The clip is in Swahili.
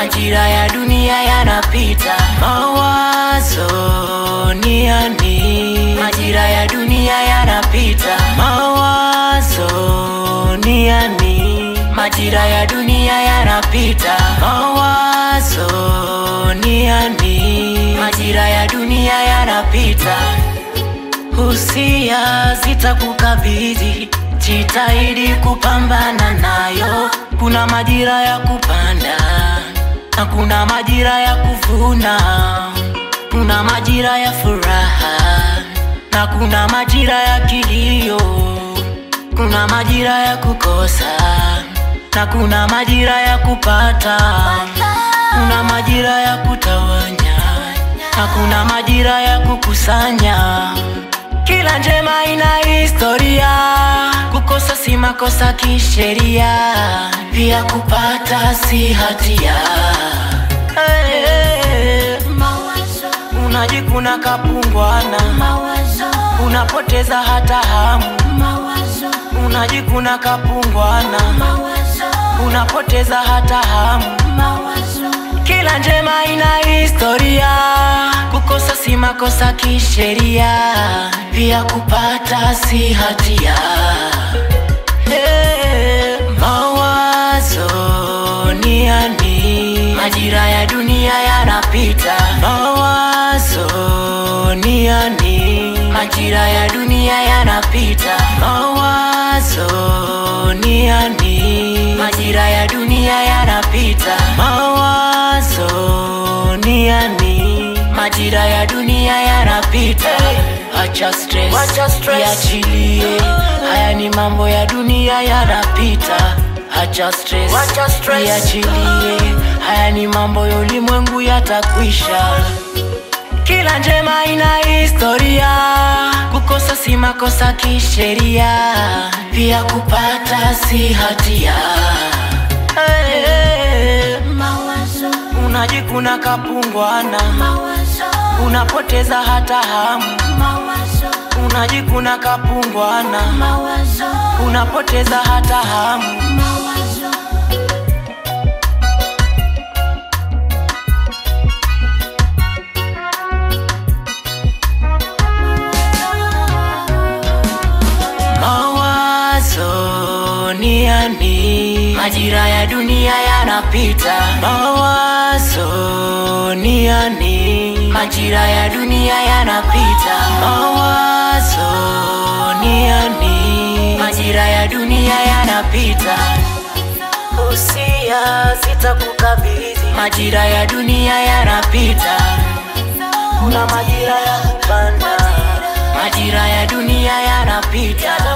majira ya dunia yanapita. Mawazo ni ya nini? Majira ya dunia yanapita. Mawazo ni ya nini? Majira ya dunia yanapita. Mawazo ni ya nini? Majira ya dunia yanapita. Husia zitakukabidhi, jitahidi kupambana nayo. Kuna majira ya kupanda na kuna majira ya kuvuna, kuna majira ya furaha na kuna majira ya kilio, kuna majira ya kukosa na kuna majira ya kupata, kuna majira ya kutawanya na kuna majira ya kukusanya. Kila njema ina historia, kukosa si makosa kisheria, pia kupata si hatia. Hey, unajikuna kapungwana, unapoteza hata hamu, unajikuna kapungwana, unapoteza hata hamu. Kila njema ina historia, kukosa si makosa kisheria, pia kupata si hatia. Hey, mawazo ni ya nini? Majira ya dunia yanapita. Mawazo ni ya nini? Majira ya dunia yanapita. Mawazo ni ya nini? Majira ya dunia yanapita. Mawazo ni ya nini? Majira ya dunia yanapita. Acha stress, Wacha stress. iachilie. Haya ni mambo ya dunia yanapita. Acha stress, Wacha stress. iachilie. Haya ni mambo ya ulimwengu yatakwisha. Kila njema ina historia, kukosa si makosa kisheria, pia kupata si hatia. Hey, unajikuna kapungwana, unapoteza hata hamu, unajikuna kapungwana, unapoteza hata hamu. Mawazo ni ya nini? Majira ya dunia yanapita. Mawazo ni ya nini? Majira ya dunia yanapita. Mawazo ni ya nini? Majira ya dunia yanapita. Usia zitakukabidhi. Majira ya dunia yanapita. Kuna majira ya kupanda, majira ya dunia yanapita.